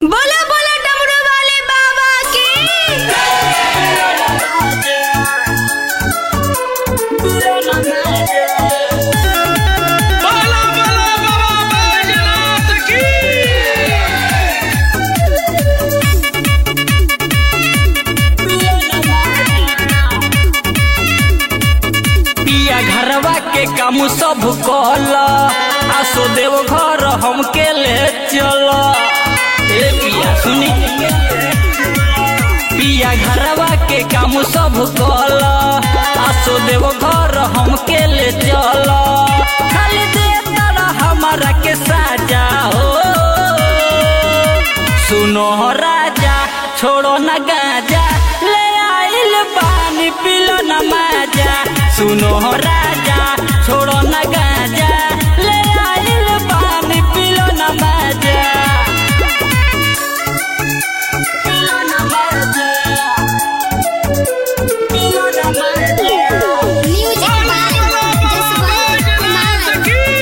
बोलो बोलो डमरू वाले बाबा की बाला बाला बाबा बैजनाथ की पिया घरवा के काम सब कहल आसो देव घर हमके ले चल ए पिया सुनी पिया घरवा के काम सब कहल आसो देव घर हमके ले चल खाली दे तारा हमारा के साजा हो सुनो राजा छोड़ो न गाजा ले आइल पानी पिलो न माजा सुनो राजा छोड़ो न गाजा ले आइल पानी पिलो न माजा पिलो न माजा पिलो न माजा म्यूजिक बाय जसवंत कुमार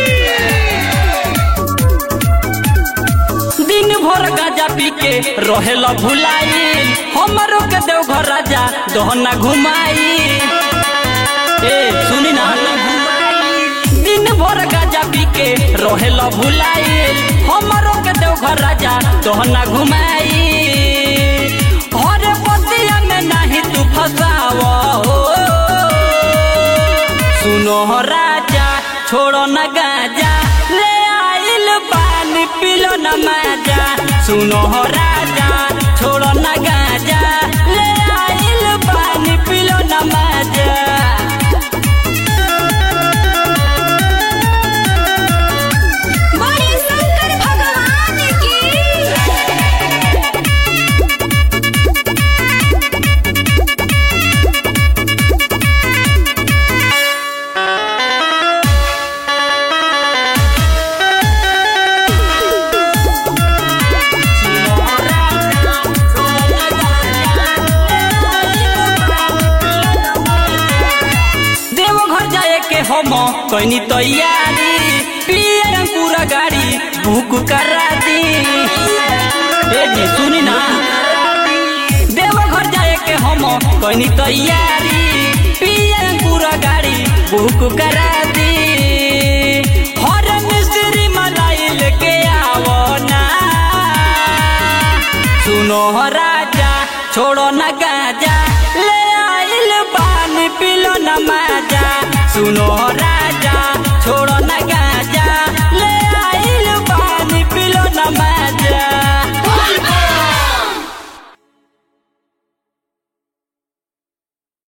दिन भर गाजा पी के रहेला भुलाई हमरो के देवघर राजा दहना घुमाई ए सुनी ना दिन भर गाजा पी के रहेला भुलाई हमरो के देवघर राजा दहना घुमाई हर पतिया में नहीं तू फसाव हो सुनो राजा छोड़ो न गाजा ले आइल पानी पिलो न माजा सुनो राजा छोड़ो न गाजा ले आइल पानी पिलो न माजा बोले शंकर भगवान की देवघर जाए के हम कैनी तैयारी पियर पूरा गाड़ी बुक करा दी ए जी सुनी ना देवघर जाए के हम कैनी तैयारी पियर पूरा गाड़ी बुक करा दी हर मिस्त्री मलाई लेके आवो ना सुनो राजा छोड़ो न गाजा ले आइल पानी पिलो न माजा सुनो राजा